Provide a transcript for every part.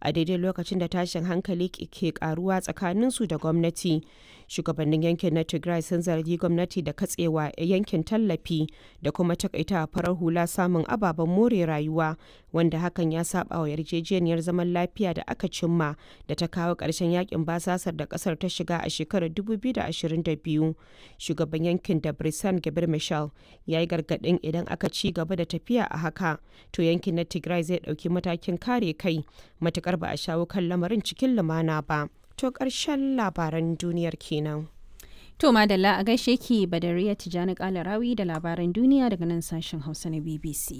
a daidai lokacin da tashin hankali ke karuwa tsakaninsu da gwamnati. Shugabannin yankin na Tigray sun zargi gwamnati da katsewa yankin tallafi da kuma takaita farar hula samun ababen more rayuwa wanda hakan ya saba wa yarjejeniyar zaman lafiya da aka cimma da ta kawo ƙarshen yakin basasar da ƙasar ta shiga a shekarar 2022. Shugaban yankin da Brisan Gabir Michel ya yi gargaɗin idan aka ci gaba da tafiya a haka to yankin na Tigray zai ɗauki matakin kare kai matukar ba a shawo kan lamarin cikin lumana ba. To ƙarshen labaran duniyar kenan. To Madalla a gaishe ki Badariya Tijjani Kalarawi da labaran duniya daga nan sashen Hausa na BBC.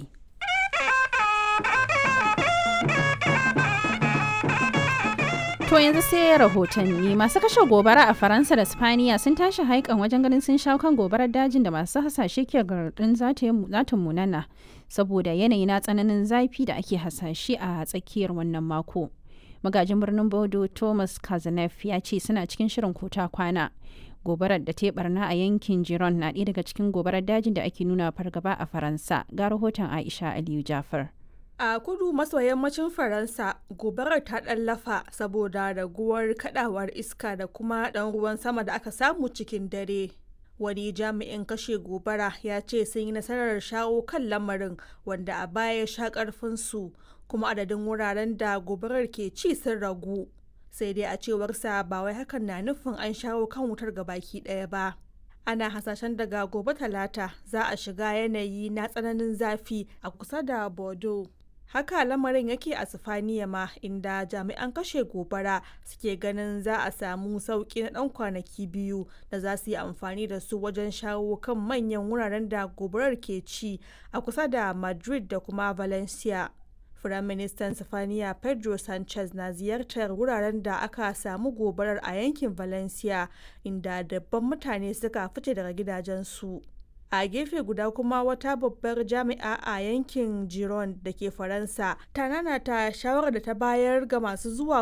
To yanzu sai rahotanni masu kashe gobara a Faransa da Spaniya sun tashi haikan wajen ganin sun shawo kan gobarar dajin da masu hasashe ke garɗin zata munana saboda yanayi na tsananin zafi da ake hasashe a tsakiyar wannan mako. magajin birnin bodo thomas kazanef ya ce suna cikin shirin kota kwana gobarar da ta barna a yankin jiron na ɗaya daga cikin gobarar dajin da ake nuna fargaba a faransa ga rahoton aisha aliyu jafar a kudu maso yammacin faransa gobarar ta lafa saboda raguwar kadawar iska da kuma ɗan ruwan sama da aka samu cikin dare wani jami'in kashe gobara ya ce sun yi nasarar shawo kan lamarin wanda a baya ya sha karfinsu kuma adadin wuraren da gobarar ke ci sun ragu sai dai a cewarsa ba wai hakan na nufin an shawo kan wutar baki ɗaya ba ana hasashen daga gobe talata za a shiga yanayi na tsananin zafi a kusa da bordeaux haka lamarin yake a sifaniya ma inda jami'an kashe gobara suke ganin za a samu sauki na dan kwanaki biyu da za su yi amfani da su wajen shawo kan manyan wuraren da gobarar ke ci a kusa da madrid da kuma valencia Firaministan Sifaniya Pedro Sanchez na ziyartar wuraren da aka samu gobarar a yankin Valencia inda dabban mutane suka fice daga gidajensu. a gefe guda kuma wata babbar jami'a a yankin giron da ke faransa ta nanata shawarar da ta bayar ga masu zuwa